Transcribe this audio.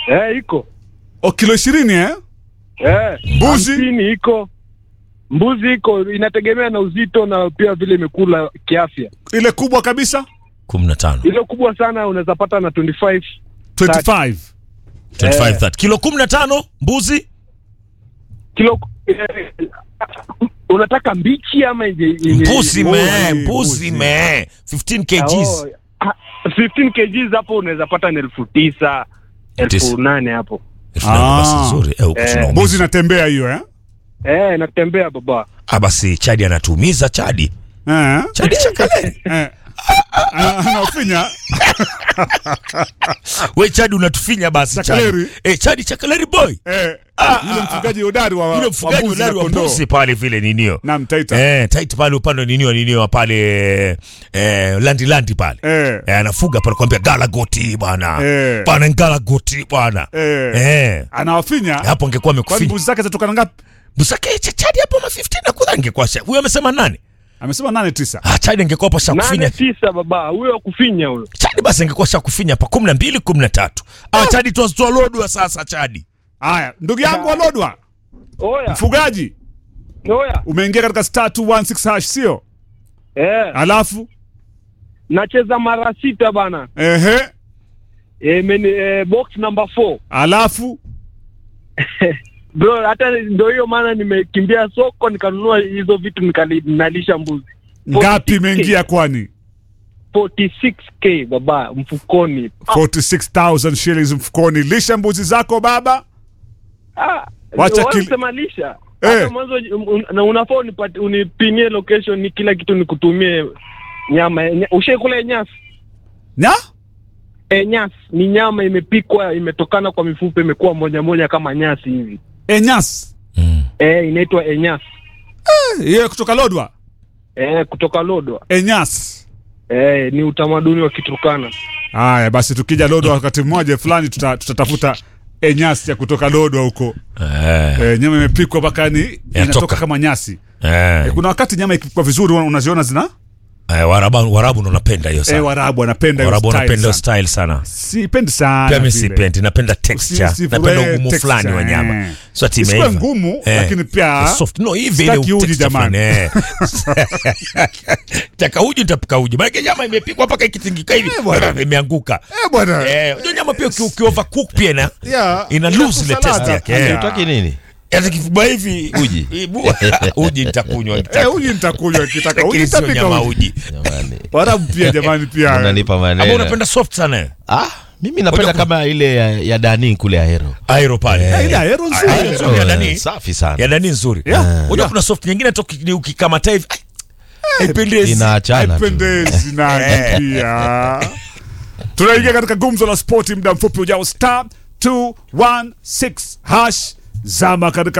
Eh, iko. O kilo ishirini eh? Eh. Mbuzi? hamsini iko. Mbuzi iko inategemea na uzito na pia vile imekula kiafya. Ile kubwa kabisa 15 Ile kubwa sana unaweza pata na 25 25 25 Eh. 30 kilo 15 mbuzi kilo eh, unataka mbichi ama yenye yenye- mbuzi me mbuzi, mbuzi mbuzi. me 15 kgs Oh, ah, 15 kgs hapo unaweza pata ni elfu tisa Tisa. elfu nane hapo Elfu nane Ah. basi nzuri eh huko Eh. tunaumizwa. mbuzi inatembea hiyo eh? eh, natembea baba ah basi chadi anatuumiza chadi Eh? chadi chakale Eh. Ana- Anafinya we chadi unatufinya basi chadi Chakaleri. eh chadi chakaleri boy eh, Ah, yule ah, mfugaji hodari wa yule wa mfugaji mbuzi na ulari wa kondoo. mbuzi pale vile ninio na mtaita Eh, tight pale upande wa ninio ninio pale eh, landi landi pale Eh. eh, anafuga pale kwambia gala goti bwana Eh. bwana gala goti bwana Eh. eh. anawafinya hapo angekuwa kwani amekufinya mbuzi zake zatokana ngapi busake cha chadi hapo ma 15 na kudha angekuwa sha huyo amesema nani amesema nane tisa ah chadi angekuwa hapo sha nane kufinya tisa baba huyo kufinya huyo chadi basi angekuwa sha kufinya hapa 12 13 ah chadi tuazitoa lodwa sasa chadi haya ndugu yangu walodwa oya mfugaji oya umeingia katika star 216 hash sio eh, alafu nacheza mara sita bana ehe eh, meni, eh, box number 4 alafu bro hata ndio hiyo maana nimekimbia soko nikanunua hizo vitu nikali- nalisha mbuzi ngapi 46K. imeingia kwani 46k baba mfukoni 46000 shillings mfukoni lisha mbuzi zako baba Ah, Wacha wala kil- kusema lisha Eh. hata mwanzo un- na unafaa unipati- unipinie location ni kila kitu nikutumie nyama nya, ushaikula nyasi nya e, nyasi ni nyama imepikwa imetokana kwa mifupa imekuwa moja moja kama nyasi hivi enyas mm. e, inaitwa enyasi hiyo kutoka lodwa e, kutoka Lodwa enyas e, ni utamaduni wa Kiturkana haya basi tukija lodwa wakati mmoja fulani tuta- tutatafuta enyasi ya kutoka lodwa huko eh, e, nyama imepikwa mpaka ni inatoka kama nyasi eh, e, kuna wakati nyama ikipikwa vizuri una- unaziona zina eh, warabu warabu ndo napenda hiyo e, sana warabu wanapenda hiyo warabu style wanapenda hiyo sana. style sana sipendi sana pia mi vile. sipendi napenda texture Usi- napenda usifurahi ugumu texture, fulani wa nyama eh. so ati Isikuwe imeiva. ngumu, Eh, lakini pia soft no hivi sitaki ile uji texture jamani. fulani, eh. taka uji nitapika uji maana nyama imepikwa mpaka ikitingika hivi bwana. imeanguka Eh, bwana eh unajua nyama pia uki- uki overcook pia ina Yeah, ina ina lose ile kusalada. taste yake Yeah. eh. utaki nini hata kifuba hivi Uji. Ibu- uji nitakunywa Eh, nitaka uji nitakunywa kitaka uji lakini sio nitapika nyama uji uji jamani warabu pia jamani pia unanipa ambao maneno unapenda soft sana eh? ah mimi napenda Ngoja- kama ile ya, ya dani kule aero aero pale Eh, ile aero nzuri. Aero nzuri ya Dani. safi sana ya ndani nzuri Yeah. unajua Yeah. kuna soft nyingine hata uki- ukikamata hivi ai, haipendezi inaachana tu haipendezi nani pia tunaingia katika gumzo la spoti muda mfupi ujao star 216 hash zama katika